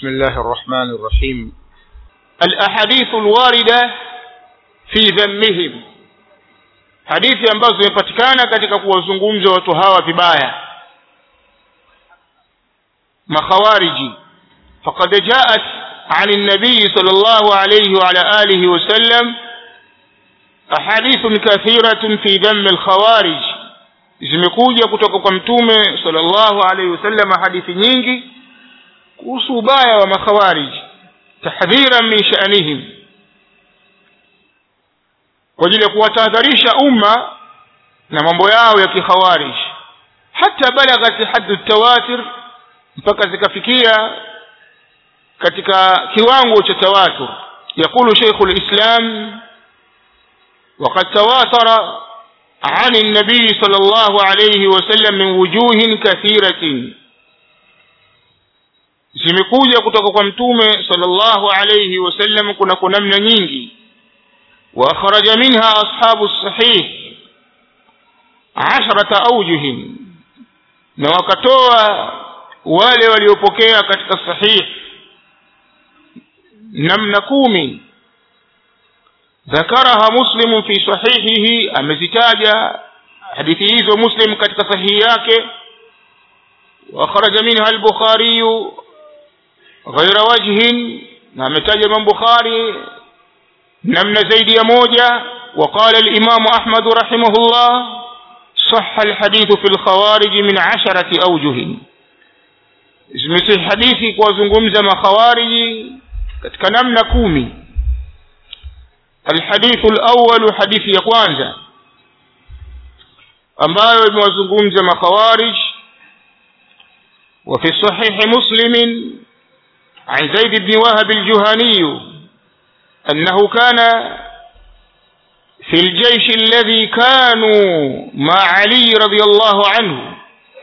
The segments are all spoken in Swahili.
بسم الله الرحمن الرحيم الأحاديث الواردة في ذمهم hadithi ambazo zimepatikana katika kuwazungumza watu hawa vibaya makhawariji faqad jaat عن النبي صلى الله عليه وعلى آله وسلم أحاديث كثيرة في ذم الخوارج zimekuja kutoka kwa mtume sallallahu alaihi wasallam hadithi nyingi kuhusu ubaya wa makhawarij tahdhiran min sha'nihim kwa ajili ya kuwatahadharisha umma na mambo yao ya kikhawarij hata balaghat haddu tawatir mpaka zikafikia katika kiwango cha tawatur يقول شيخ الإسلام وقد تواتر عن النبي صلى الله عليه وسلم من وجوه كثيرة zimekuja kutoka kwa mtume sallallahu alayhi wasallam kuna kuna namna nyingi wa akhraja minha ashabu sahih asharata awjuhin na wakatoa wale waliopokea katika sahih namna kumi ذكرها مسلم في صحيحه amezitaja hadithi hizo muslim katika sahihi yake واخرج منها البخاري غير وجه na ametaja Imam Bukhari namna zaidi ya moja وقال الإمام أحمد رحمه الله صح الحديث في الخوارج من عشرة أوجه zimesihi hadithi kuwazungumza makhawariji katika namna kumi الحديث الأول حديث ya kwanza ambayo imewazungumza makhawarij وفي صحيح مسلم عن زيد بن وهب الجهني أنه كان في الجيش الذي كانوا مع علي رضي الله عنه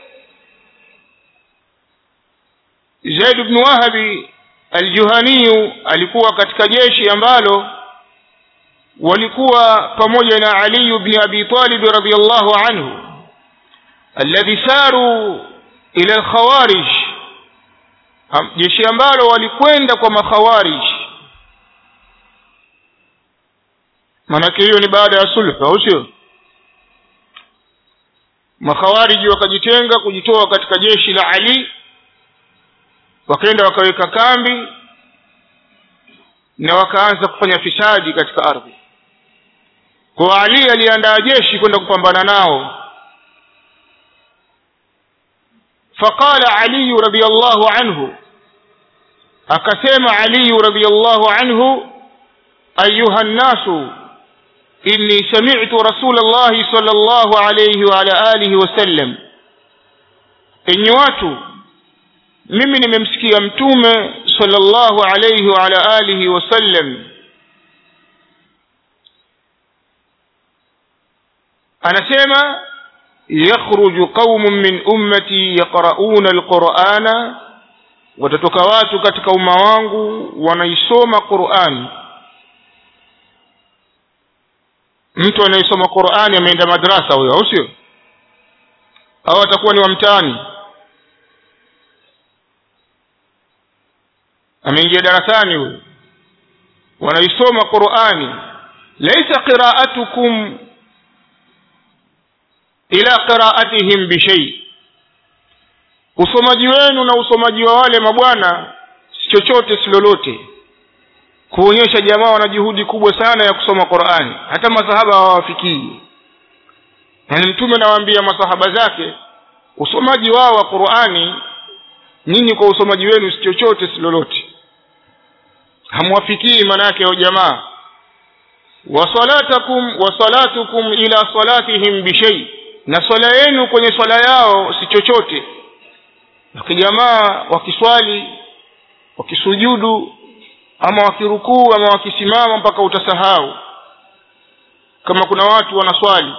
زيد بن وهب الجهني alikuwa katika jeshi ambalo walikuwa pamoja na Ali ibn Abi Talib radhiyallahu anhu alladhi saru ila al-khawarij jeshi ambalo walikwenda kwa makhawarij manake hiyo ni baada ya sulh au sio makhawariji wakajitenga kujitoa katika jeshi la Ali wakaenda wakaweka kambi na wakaanza kufanya fisadi katika ardhi kwa Ali aliandaa jeshi kwenda kupambana nao فقال علي رضي الله عنه أكسم علي رضي الله عنه أيها الناس إني سمعت رسول الله صلى الله عليه وعلى آله وسلم إني watu mimi nimemsikia mtume sallallahu alayhi wa ala alihi wasallam anasema yakhruju qaumun min ummati yaqrauna alqur'ana watatoka watu katika umma wangu wanaisoma Qur'an mtu anayesoma Qur'ani ameenda madrasa huyo au sio au atakuwa ni wa mtaani ameingia darasani huyo wanaisoma Qur'ani laysa qira'atukum ila qira'atihim bishay usomaji wenu na usomaji wa wale mabwana si chochote si lolote kuonyesha jamaa wana juhudi kubwa sana ya kusoma Qur'ani hata masahaba hawawafikii na mtume nawaambia masahaba zake usomaji wao wa Qur'ani nyinyi kwa usomaji wenu si chochote si lolote hamwafikii manake ya jamaa wa salatakum wa salatukum ila salatihim bishay na swala yenu kwenye swala yao si chochote wakijamaa wakiswali wakisujudu ama wakirukuu ama wakisimama mpaka utasahau kama kuna watu wanaswali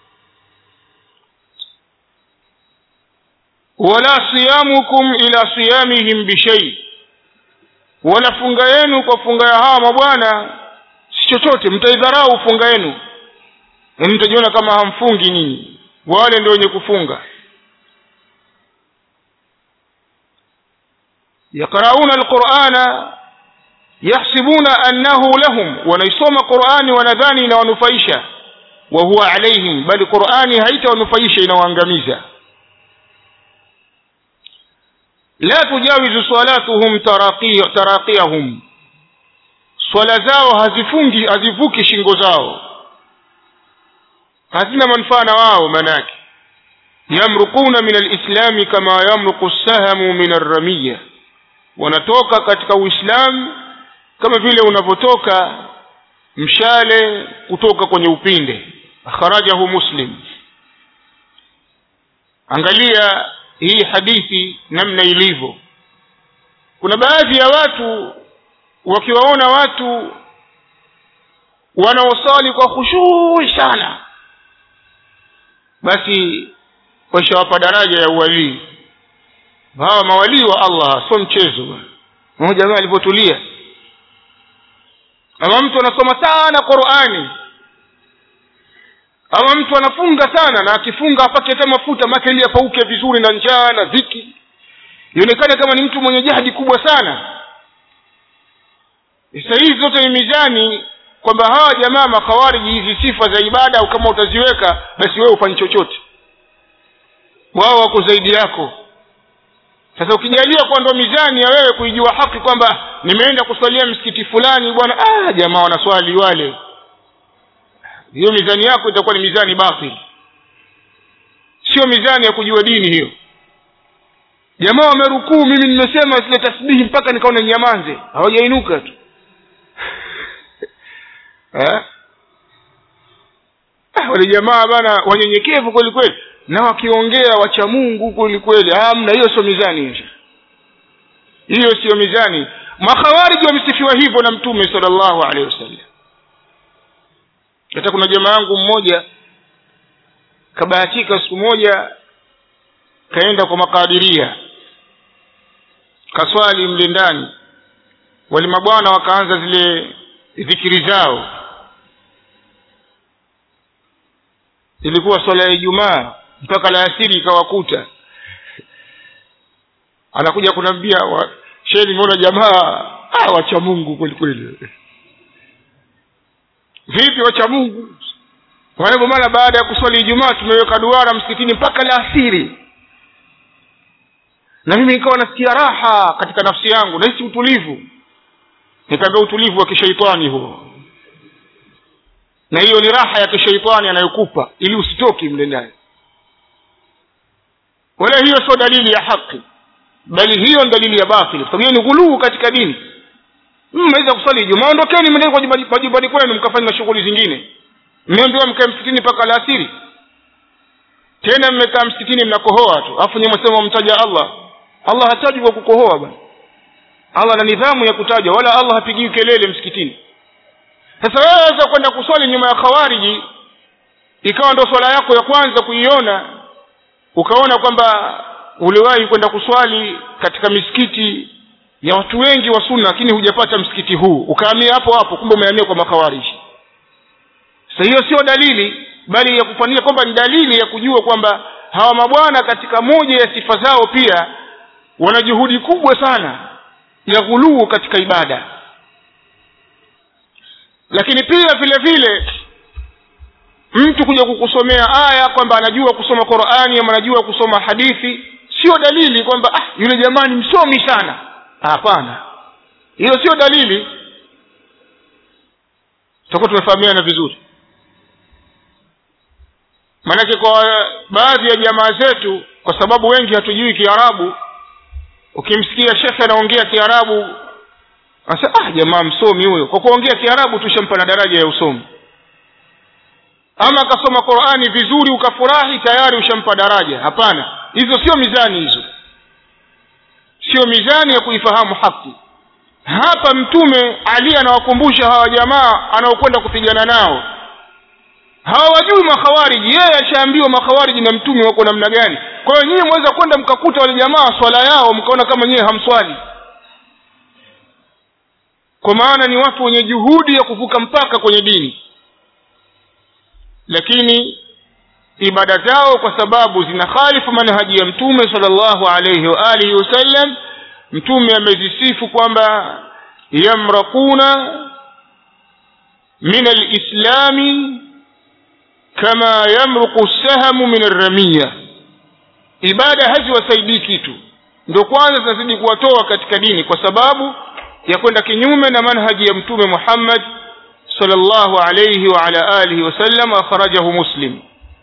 wala siyamukum ila siyamihim bishay wala funga yenu kwa funga ya hawa mabwana si chochote mtaidharau funga yenu na mtajiona kama hamfungi nyinyi wale ndio wenye kufunga yaqrauna alqurana yahsibuna annahu lahum wanaisoma qurani wanadhani inawanufaisha wa huwa alaihim bali qurani haitawanufaisha inawaangamiza la tujawizu salatuhum taraqiyahum swala zao hazifungi hazivuki shingo zao hazina manufaa na wao manake yamruquna min alislami kama yamruqu sahamu min arramiya wanatoka katika uislamu kama vile unavyotoka mshale kutoka kwenye upinde akhrajahu muslim angalia hii hadithi namna ilivyo kuna baadhi ya watu wakiwaona watu wanaosali kwa khushui sana basi washawapa daraja ya uwalii hawa mawalii wa allah sio mchezo mmoja jamaa alivyotulia ama mtu anasoma sana qurani ama mtu anafunga sana na akifunga apake hata mafuta make ili apauke vizuri na njaa na dhiki ionekane kama ni mtu mwenye jahdi kubwa sana sasa hizi zote ni mizani kwamba hawa jamaa makhawariji hizi sifa za ibada au kama utaziweka basi wewe ufanye chochote wao wako zaidi yako sasa ukijalia kuwa ndo mizani ya wewe kuijua haki kwamba nimeenda kuswalia msikiti fulani bwana ah, jamaa wanaswali wale hiyo mizani yako itakuwa ni mizani batili sio mizani ya kujua dini hiyo jamaa wamerukuu mimi nimesema zile tasbihi mpaka nikaona nyamanze hawajainuka tu eh? ah, wale jamaa bana wanyenyekevu kweli kweli na wakiongea wacha mungu kweli kweli hamna hiyo sio mizani hiyo hiyo siyo mizani makhawariji wamesifiwa hivyo na mtume salllahu alehi wasallam hata kuna jamaa yangu mmoja kabahatika siku moja kaenda kwa makadiria kaswali mle ndani wale mabwana wakaanza zile dhikiri zao ilikuwa swala ya ijumaa mpaka la asiri ikawakuta anakuja kunaambia wa, shehe nimeona jamaa ah, wacha mungu kweli kweli vipi wacha mungu kwa hivyo mara baada ya kuswali ijumaa tumeweka duara msikitini mpaka la asiri na mimi nikawa nasikia raha katika nafsi yangu nahisi utulivu nikaambia utulivu wa kishaitani huo na hiyo ni raha ya kishaitani anayokupa ili usitoki mle ndani wala hiyo sio dalili ya haki bali hiyo ni dalili ya batili kwa sababu hiyo ni ghuluu katika dini mmeweza kuswali ijumaa ondokeni mendeni kwa majumbani kwenu mkafanya na shughuli zingine mmeambiwa mkae msikitini mpaka alasiri tena mmekaa msikitini mnakohoa tu alafu nyi mwasema mtaja allah allah hataji kwa kukohoa bwana allah na nidhamu ya kutaja wala allah hapigiwi kelele msikitini sasa wewe waweza kwenda kuswali nyuma ya khawariji ikawa ndo swala yako ya kwanza kuiona ukaona kwamba uliwahi kwenda kuswali katika misikiti ya watu wengi wa sunna lakini hujapata msikiti huu ukahamia hapo hapo kumbe umehamia kwa makhawariji sasa hiyo sio dalili bali ya kufanyia kwamba ni dalili ya kujua kwamba hawa mabwana katika moja ya sifa zao pia wana juhudi kubwa sana ya ghuluu katika ibada lakini pia vile vile mtu kuja kukusomea aya kwamba anajua kusoma qurani ama anajua kusoma hadithi sio dalili kwamba ah, yule jamaa ni msomi sana hapana hiyo sio dalili tutakuwa tumefahamiana vizuri maanake kwa baadhi ya jamaa zetu kwa sababu wengi hatujui kiarabu ukimsikia shekhe anaongea kiarabu anasema ah jamaa msomi huyo kwa kuongea kiarabu tushampa na daraja ya usomi ama akasoma qurani vizuri ukafurahi tayari ushampa daraja hapana hizo sio mizani hizo sio mizani ya kuifahamu haki hapa mtume ali anawakumbusha hawa jamaa anaokwenda kupigana nao hawajui makhawariji yeye ashaambiwa makhawariji na mtume wako namna gani kwa hiyo nyinyi mweza kwenda mkakuta wale jamaa swala yao mkaona kama nyewe hamswali kwa maana ni watu wenye juhudi ya kuvuka mpaka kwenye dini lakini ibada zao kwa sababu zina khalifu manhaji ya mtume salllahu alaihi wa alihi wasallam mtume amezisifu kwamba yamraquna min alislami kama yamruqu sahamu min arramiya ibada haziwasaidii kitu ndio kwanza zinazidi kuwatoa katika dini kwa sababu ya kwenda kinyume na manhaji ya mtume muhammad sallallahu alayhi wa ala alihi wasallam akhrajahu muslim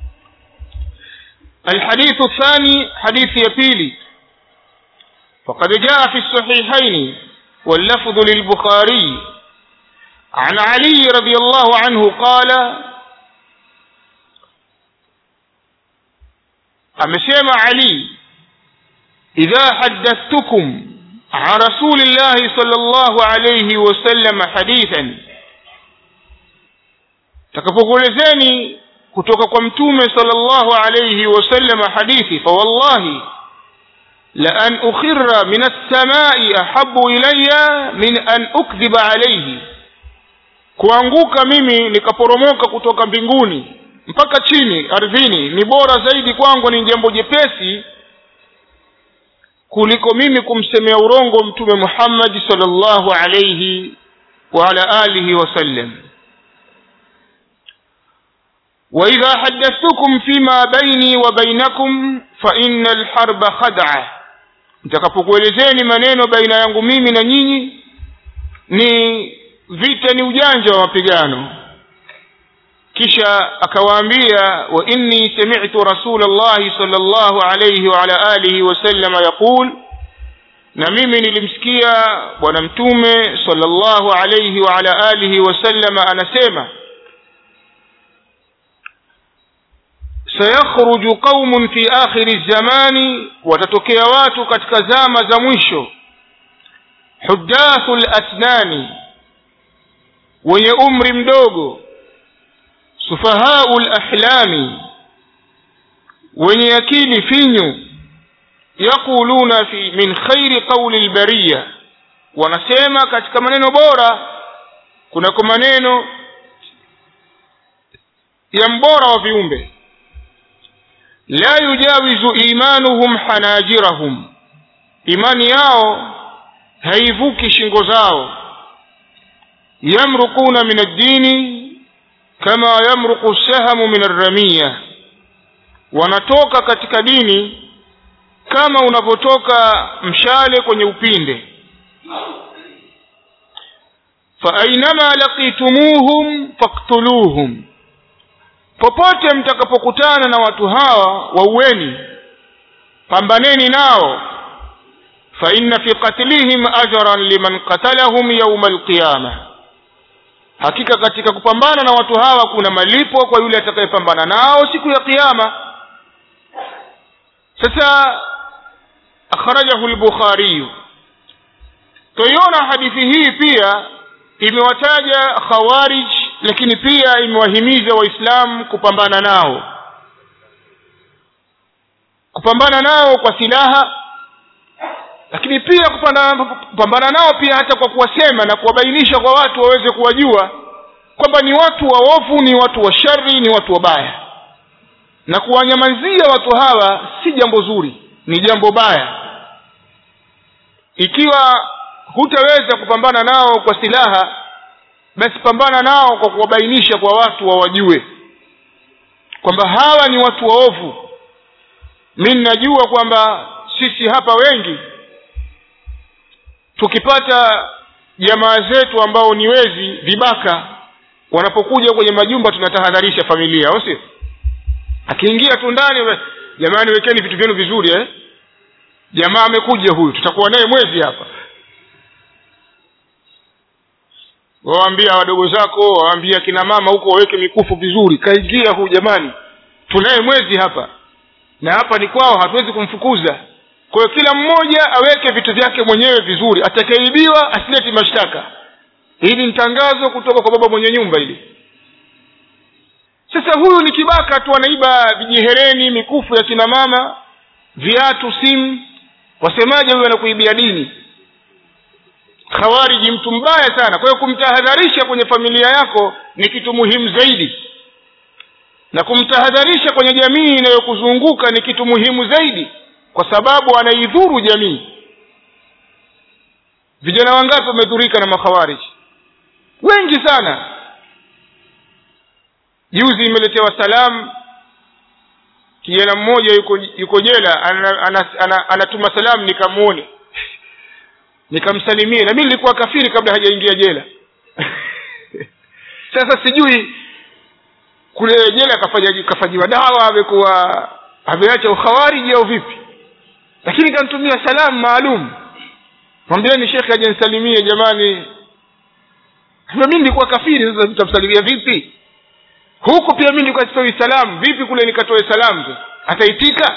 الحديث الثاني حديث يبيلي فقد جاء في الصحيحين واللفظ للبخاري عن علي رضي الله عنه قال أمسيما علي إذا حدثتكم عن رسول الله صلى الله عليه وسلم حديثا takapokuelezeni kutoka kwa mtume sallallahu alayhi wasallam hadithi fa wallahi la an ukhirra min as-samai ahabbu ilayya min an ukdhiba alayhi kuanguka mimi nikaporomoka kutoka mbinguni mpaka chini ardhini ni bora zaidi kwangu ni jambo jepesi kuliko mimi kumsemea urongo mtume Muhammad sallallahu alayhi wa ala alihi wasallam وإذا حدثتكم فيما بيني وبينكم فإن الحرب خدعة nitakapokuelezeni maneno baina yangu mimi na nyinyi ni vita ni ujanja wa mapigano kisha akawaambia wa inni sami'tu rasulallahi sallallahu alayhi wa ala alihi wasallama yaqul na mimi nilimsikia bwana mtume sallallahu alayhi wa ala alihi wasallama anasema sayakhruju qaumun fi akhiri zamani watatokea watu katika zama za mwisho hudathu lasnani wenye umri mdogo sufahau lahlami wenye akili finyu yaquluna fi min khairi qauli lbariya wanasema katika maneno bora kunako maneno ya mbora wa viumbe la yujawizu imanuhum hanajirahum imani yao haivuki shingo zao yamruquna min ad-dini kama yamruqu sahamu min ar-ramiya wanatoka katika dini kama unavyotoka mshale kwenye upinde fa ainama laqitumuhum faqtuluhum popote mtakapokutana na watu hawa waueni pambaneni nao fa inna fi qatlihim ajran liman qatalahum yawma alqiyama hakika katika kupambana na watu hawa kuna malipo kwa yule atakayepambana nao siku ya kiyama sasa akhrajahu al-bukhari toiona hadithi hii pia imewataja khawarij lakini pia imewahimiza waislamu kupambana nao kupambana nao kwa silaha lakini pia kupambana, kupambana nao pia hata kwa kuwasema na kuwabainisha kwa watu waweze kuwajua kwamba ni watu waovu ni watu wa shari ni watu wabaya na kuwanyamazia watu hawa si jambo zuri ni jambo baya ikiwa hutaweza kupambana nao kwa silaha basi pambana nao kwa kuwabainisha kwa watu wawajue kwamba hawa ni watu waovu mi ninajua kwamba sisi hapa wengi tukipata jamaa zetu ambao ni wezi vibaka wanapokuja kwenye majumba tunatahadharisha familia au sio akiingia tu ndani jamani wekeni vitu vyenu vizuri eh jamaa amekuja huyu tutakuwa naye mwezi hapa waambia wadogo zako waambia kina mama huko waweke mikufu vizuri kaingia huyu jamani tunaye mwezi hapa na hapa ni kwao hatuwezi kumfukuza kwa hiyo kila mmoja aweke vitu vyake mwenyewe vizuri atakayeibiwa asileti mashtaka hili ni tangazo kutoka kwa baba mwenye nyumba hili sasa huyu ni kibaka tu anaiba vijihereni mikufu ya kina mama viatu simu wasemaje huyu anakuibia dini khawariji mtu mbaya sana kwa hiyo kumtahadharisha kwenye familia yako ni kitu muhimu zaidi na kumtahadharisha kwenye jamii inayokuzunguka ni kitu muhimu zaidi kwa sababu anaidhuru jamii vijana wangapi wamedhurika na makhawariji wengi sana juzi imeletewa salamu kijana mmoja yuko yuko jela anatuma ana, ana, ana, ana salamu nikamwone nikamsalimie na mimi nilikuwa kafiri kabla hajaingia jela sasa sijui kule jela kafanya kafanyiwa dawa amekuwa ameacha ukhawariji au vipi lakini kanitumia salamu maalum mwambieni shekhe aje nisalimie jamani mimi nilikuwa kafiri sasa tutamsalimia vipi huku pia mimi nilikuwa sipewi salamu vipi kule nikatoe salamu sasa ataitika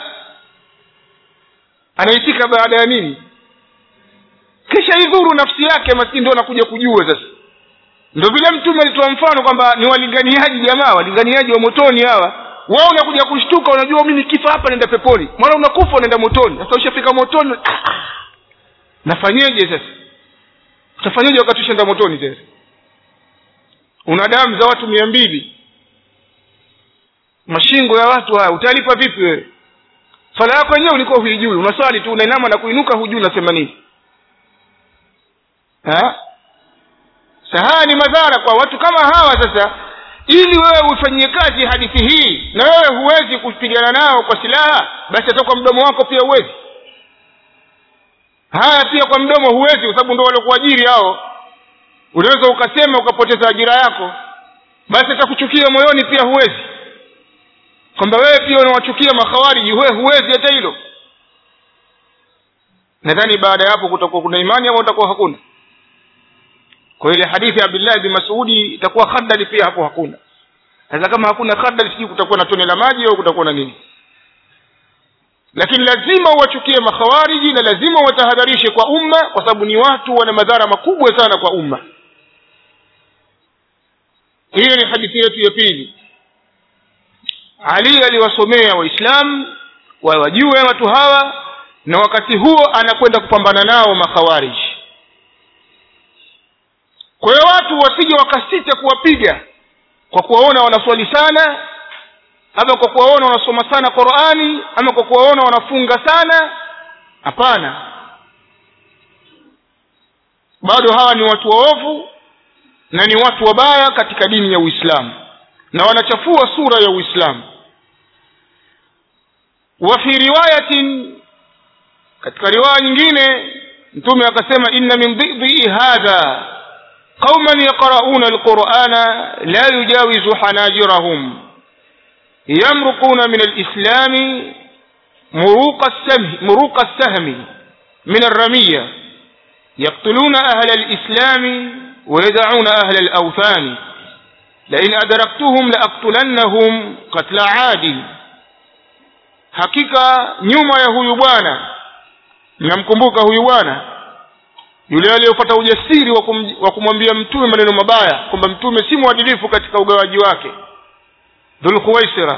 anaitika baada ya nini kisha idhuru nafsi yake maskini ndio anakuja kujua sasa ndio vile mtume alitoa mfano kwamba ni walinganiaji jamaa walinganiaji wa motoni hawa wao unakuja kushtuka unajua mimi nikifa hapa naenda peponi mwana unakufa unaenda motoni sasa ushafika motoni ah, nafanyeje sasa utafanyeje wakati ushaenda motoni sasa una damu za watu mia mbili mashingo ya watu haya utalipa vipi wewe swala yako wenyewe ulikuwa huijui unaswali tu unainama na kuinuka hujui unasema nini haya ni madhara kwa watu kama hawa sasa ili wewe uifanyie kazi hadithi hii na wewe huwezi kupigana nao kwa silaha basi hata kwa mdomo wako pia huwezi haya pia kwa mdomo huwezi kwa sababu ndo waliokuajiri hao unaweza ukasema ukapoteza ajira yako basi hata kuchukia moyoni pia huwezi kwamba wewe pia unawachukia makhawariji wewe huwezi hata hilo nadhani baada ya hapo kutakuwa kuna imani ama utakuwa hakuna kwa ile hadithi ya abdullahi bin masudi itakuwa khadali pia hapo hakuna sasa kama hakuna khadali sijui kutakuwa na tone la maji au kutakuwa na nini lakini lazima uwachukie makhawariji na lazima watahadharishe kwa umma kwa sababu ni watu wana madhara makubwa sana kwa umma hiyo ni hadithi yetu ya pili ali aliwasomea waislamu wawajue watu hawa na wakati huo anakwenda kupambana nao makhawariji kwa hiyo watu wasije wakasita kuwapiga kwa kuwaona wanaswali sana ama kwa kuwaona wanasoma sana qurani ama kwa kuwaona wanafunga sana hapana bado hawa ni watu waovu na ni watu wabaya katika dini ya uislamu na wanachafua sura ya uislamu wa fi riwayatin katika riwaya nyingine mtume akasema inna min dhidhi hadha qauman yaqrauna alqurana la yujawizu hanajirahum yamruquna min alislami muruqa السهم مروق السهم من الرمية يقتلون أهل الإسلام ويدعون أهل الأوثان لئن أدركتهم لأقتلنهم قتل عاد hakika nyuma ya huyu bwana mnamkumbuka huyu bwana yule aliyopata ujasiri wa, kum, wa kumwambia mtume maneno mabaya kwamba mtume si mwadilifu katika ugawaji wake dhulkhuwaisira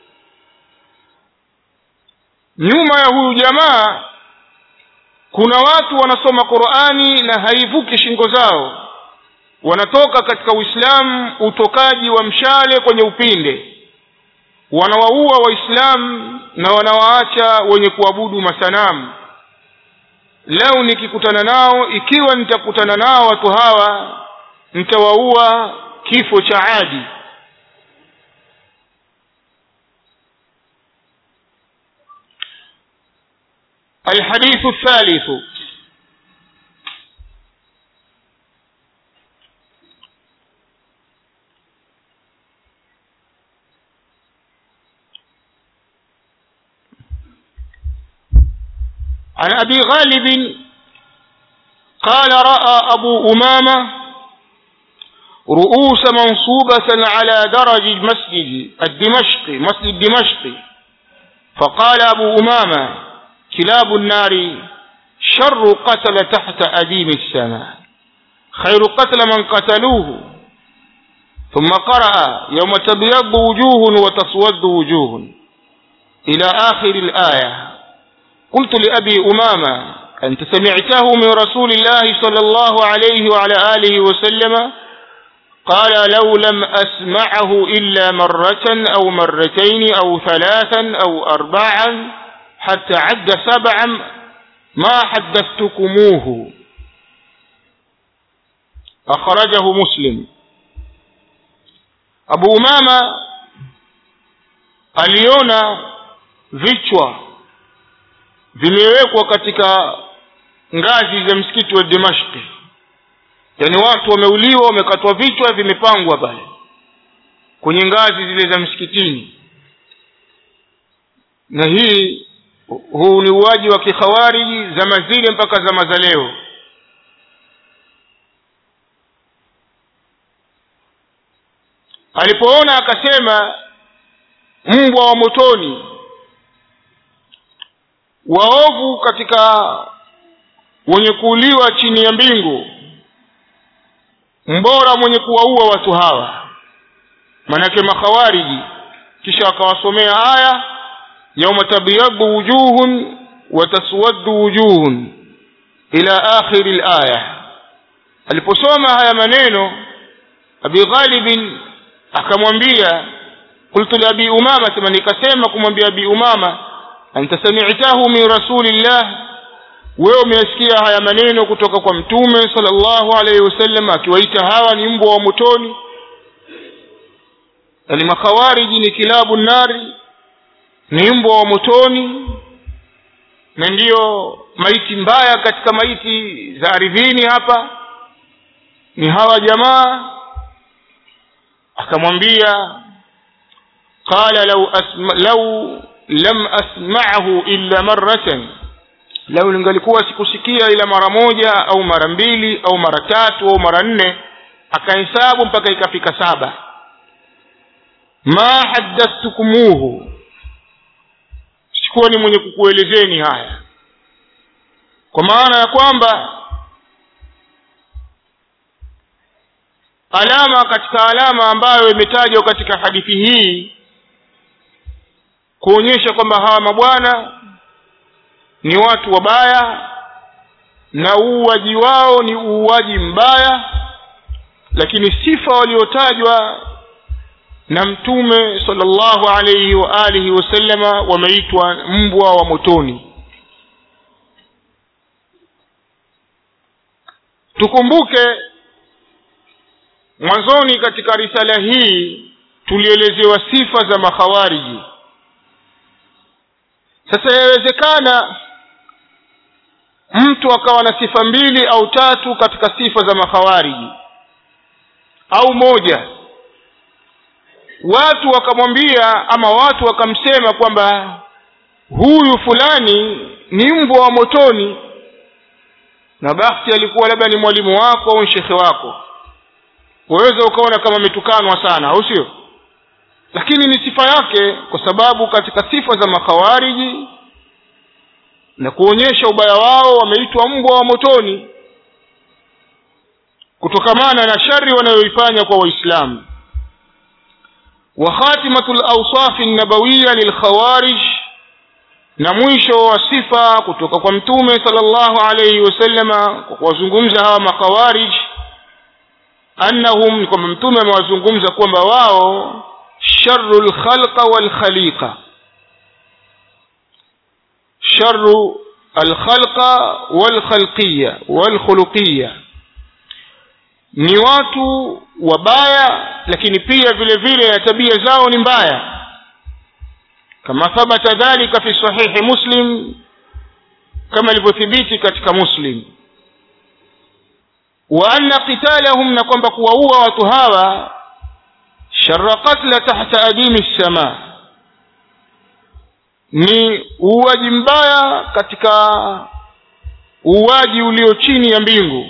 nyuma ya huyu jamaa kuna watu wanasoma qurani na haivuki shingo zao wanatoka katika uislamu utokaji wa mshale kwenye upinde wanawaua waislamu na wanawaacha wenye kuabudu masanamu leo nikikutana nao ikiwa nitakutana nao watu hawa nitawaua kifo cha adi الحديث الثالث عن أبي غالب قال رأى أبو أمامة رؤوس منصوبة على درج المسجد الدمشقي مسجد دمشق فقال أبو أمامة كلاب النار شر قتل تحت أديم السماء خير قتل من قتلوه ثم قرأ يوم تبيض وجوه وتسود وجوه إلى آخر الآية قلت لأبي أمامة أنت سمعته من رسول الله صلى الله عليه وعلى آله وسلم قال لو لم أسمعه إلا مرة أو مرتين أو ثلاثا أو akhrajahu muslim abu umama aliona vichwa vimewekwa katika ngazi za msikiti wa dimashki yaani watu wameuliwa wamekatwa vichwa vimepangwa pale kwenye ngazi zile za msikitini na hii huu ni uwaji wa kikhawariji zama zile mpaka zama za leo alipoona akasema mbwa wa motoni waovu katika wenye kuuliwa chini ya mbingu mbora mwenye kuwaua watu hawa manake makhawariji kisha akawasomea aya yauma tabyaddu wujuhun wa taswaddu wujuhun ila akhiri laya aliposoma haya maneno abi ghalibin akamwambia qultu liabi umama sema nikasema kumwambia abi umama anta sami'tahu min rasulillah wewe umeyasikia haya maneno kutoka kwa mtume sallallahu alaihi wasallam akiwaita hawa ni mbwa wa motoni yani makhawariji ni kilabu nari ni mbwa wa motoni na ndiyo maiti mbaya katika maiti za ardhini hapa ni hawa jamaa akamwambia qala law asma law lam asma'ahu illa marratan lau lingalikuwa sikusikia ila mara moja au mara mbili au mara tatu au mara nne akahesabu mpaka ikafika saba ma haddathtukumuhu sikuwa ni mwenye kukuelezeni haya kwa maana ya kwamba alama katika alama ambayo imetajwa katika hadithi hii kuonyesha kwamba hawa mabwana ni watu wabaya na uuaji wao ni uuaji mbaya lakini sifa waliotajwa na mtume sallallahu alayhi wa alihi wasallama wameitwa mbwa wa motoni tukumbuke mwanzoni katika risala hii tulielezewa sifa za makhawariji sasa yawezekana mtu akawa na sifa mbili au tatu katika sifa za makhawariji au moja watu wakamwambia ama watu wakamsema kwamba huyu fulani ni mbwa wa motoni na bahati alikuwa labda ni mwalimu wako au shekhe wako waweza ukaona kama ametukanwa sana au sio lakini ni sifa yake kwa sababu katika sifa za makhawariji na kuonyesha ubaya wao wameitwa mbwa wa motoni kutokamana na shari wanayoifanya kwa waislamu wa khatimatu lawsafi nabawiya lilkhawarij na mwisho wa sifa kutoka kwa mtume sallallahu alayhi wasallama kwa kuwazungumza hawa makhawarij annahum kwamba mtume amewazungumza kwamba wao sharu lkhalqa walkhaliqa sharu alkhalqa walkhalqiya walkhuluqiya ni watu wabaya lakini pia vile vile na tabia zao ni mbaya kama thabata dhalika fi sahihi muslim kama ilivyothibiti katika muslim wa anna qitalahum na kwamba kuwaua watu hawa sharra qatla tahta adimi lsama ni uuaji mbaya katika uuaji ulio chini ya mbingu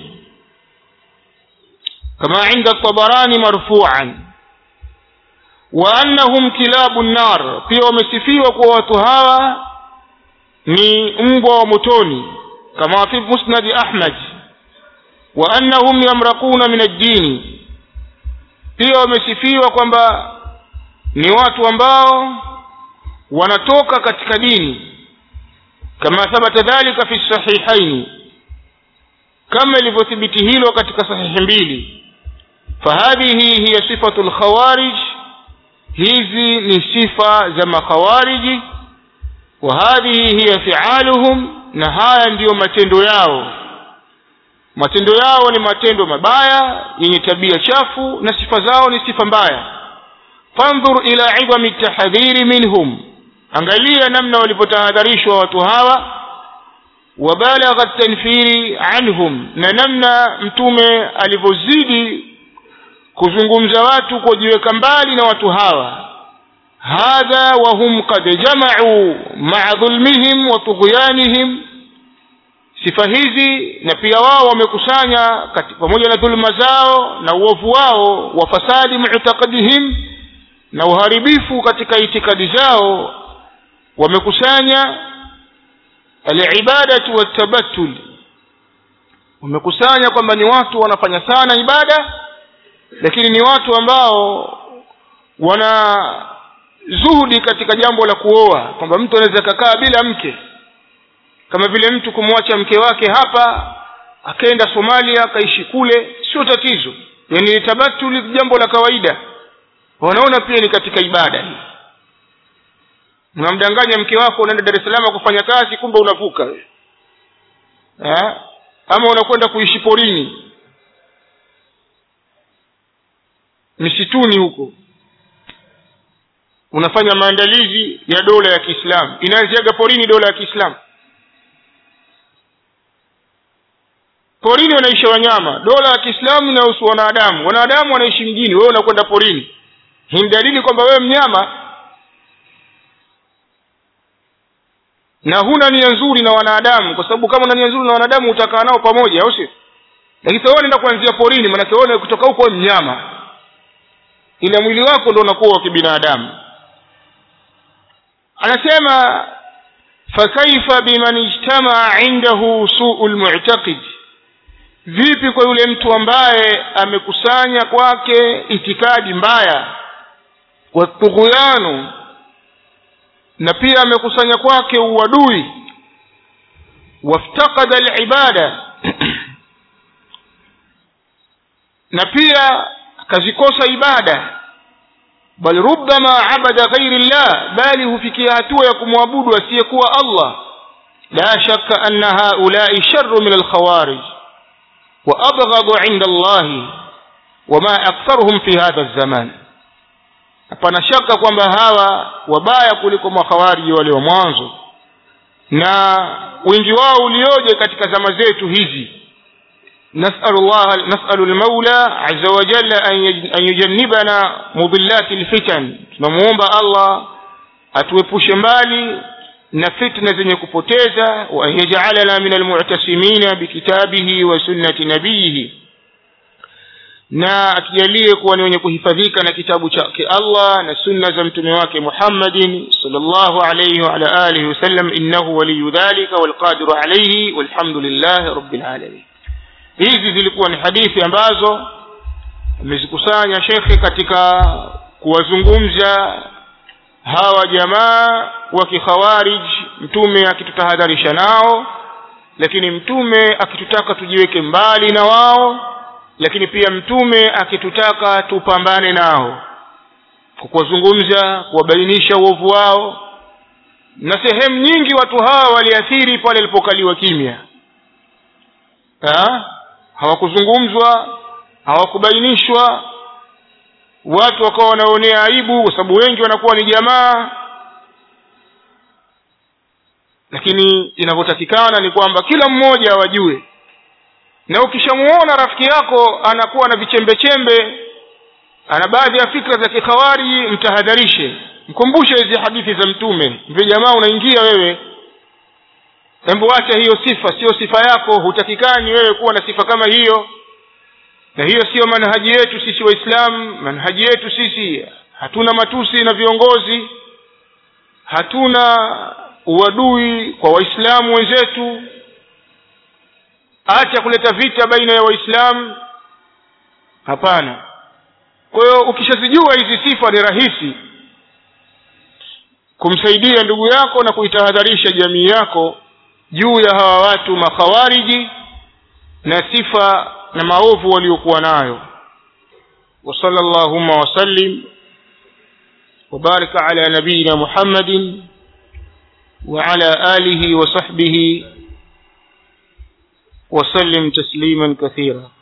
kama inda tabarani marfuan wa annahum kilabu nnar pia wamesifiwa kuwa watu hawa ni mbwa wa motoni kama fi musnadi ahmad wa annahum yamraquna min ad-dini pia wamesifiwa kwamba ni watu ambao wanatoka katika dini kama thabata dhalika fi sahihaini kama ilivyothibiti hilo katika sahihi mbili fahadhihi hiya sifatu lkhawarij hizi ni sifa za makhawariji wa hadhihi hiya fialuhum na haya ndiyo matendo yao matendo yao ni matendo mabaya yenye tabia chafu na sifa zao ni sifa mbaya fandhur ila idhami tahadhiri minhum angalia namna walivyotahadharishwa watu hawa wabalagha tanfiri anhum na namna mtume alivyozidi kuzungumza watu kujiweka mbali na watu hawa hadha wahum qad jamau maa dhulmihim wa tughyanihim sifa hizi na pia wao wamekusanya pamoja na dhulma zao na uovu wao wa fasadi mu'taqadihim na uharibifu katika itikadi zao wamekusanya alibadatu watabattul wamekusanya kwamba ni watu wanafanya sana ibada lakini ni watu ambao wana zuhudi katika jambo la kuoa kwamba mtu anaweza kakaa bila mke kama vile mtu kumwacha mke wake hapa akaenda somalia akaishi kule sio tatizo yani ni tabatuli jambo la kawaida wanaona pia ni katika ibada hii unamdanganya mke wako unaenda dar es salaam kufanya kazi kumbe unavuka eh? ama unakwenda kuishi porini misituni huko unafanya maandalizi ya dola ya kiislamu inaanziaga porini dola ya kiislamu porini wanaishi wanyama dola ya kiislamu inahusu wanadamu wanadamu wanaishi mjini wewe unakwenda porini hii ni dalili kwamba wewe mnyama na huna nia nzuri na wanadamu kwa sababu kama una nia nzuri na wanadamu utakaa nao pamoja au sio lakini sasa unaenda kuanzia porini maanake wewe kutoka huko mnyama ila mwili wako ndo unakuwa wa kibinadamu anasema fakaifa biman ijtamaa indahu suu lmu'taqid vipi kwa yule mtu ambaye amekusanya kwake itikadi mbaya watughyanu na pia amekusanya kwake uadui waftakada alibada na pia akazikosa ibada bal rubbama abada ghairi llah bali hufikia hatua ya kumwabudu asiyekuwa allah la shakka anna haulai sharu min alkhawarij وأبغض عند الله وما أكثرهم في هذا الزمان hapana shaka kwamba hawa wabaya kuliko makhawariji wale wa mwanzo na wingi wao ulioje katika zama zetu hizi nasalu llah nasalu lmaula aza wajalla an yujannibana mudillati lfitan tunamuomba allah atuepushe mbali na fitna zenye kupoteza wa an yajalana min almu'tasimina bikitabihi wa sunnati nabiyihi na atujalie kuwa ni wenye kuhifadhika na kitabu chake Allah na sunna za mtume wake Muhammadin sallallahu alayhi wa ala alihi wasallam innahu waliyu dhalika walqadiru alayhi walhamdulillahi rabbil alamin hizi zilikuwa ni hadithi ambazo amezikusanya shekhe katika kuwazungumza hawa jamaa wa kikhawarij mtume akitutahadharisha nao lakini mtume akitutaka tujiweke mbali na wao lakini pia mtume akitutaka tupambane nao kwa kuwazungumza kuwabainisha uovu wao na sehemu nyingi watu hawa waliathiri pale alipokaliwa kimya ha? hawakuzungumzwa hawakubainishwa watu wakawa wanaonea aibu kwa sababu wengi wanakuwa ni jamaa lakini inavyotakikana ni kwamba kila mmoja wajue na ukishamuona rafiki yako anakuwa na vichembechembe ana baadhi ya fikra za kikhawariji mtahadharishe mkumbushe hizi hadithi za mtume mve jamaa unaingia wewe hebu acha hiyo sifa sio sifa yako hutakikani wewe kuwa na sifa kama hiyo na hiyo siyo manhaji yetu sisi waislamu manhaji yetu sisi hatuna matusi na viongozi hatuna uadui kwa waislamu wenzetu acha kuleta vita baina ya waislamu hapana kwa hiyo ukishazijua hizi sifa ni rahisi kumsaidia ndugu yako na kuitahadharisha jamii yako juu ya hawa watu makhawariji na sifa na maovu waliokuwa nayo وصلى اللهم وسلم وبارك على نبينا محمد وعلى آله وصحبه وسلم تسليما كثيرا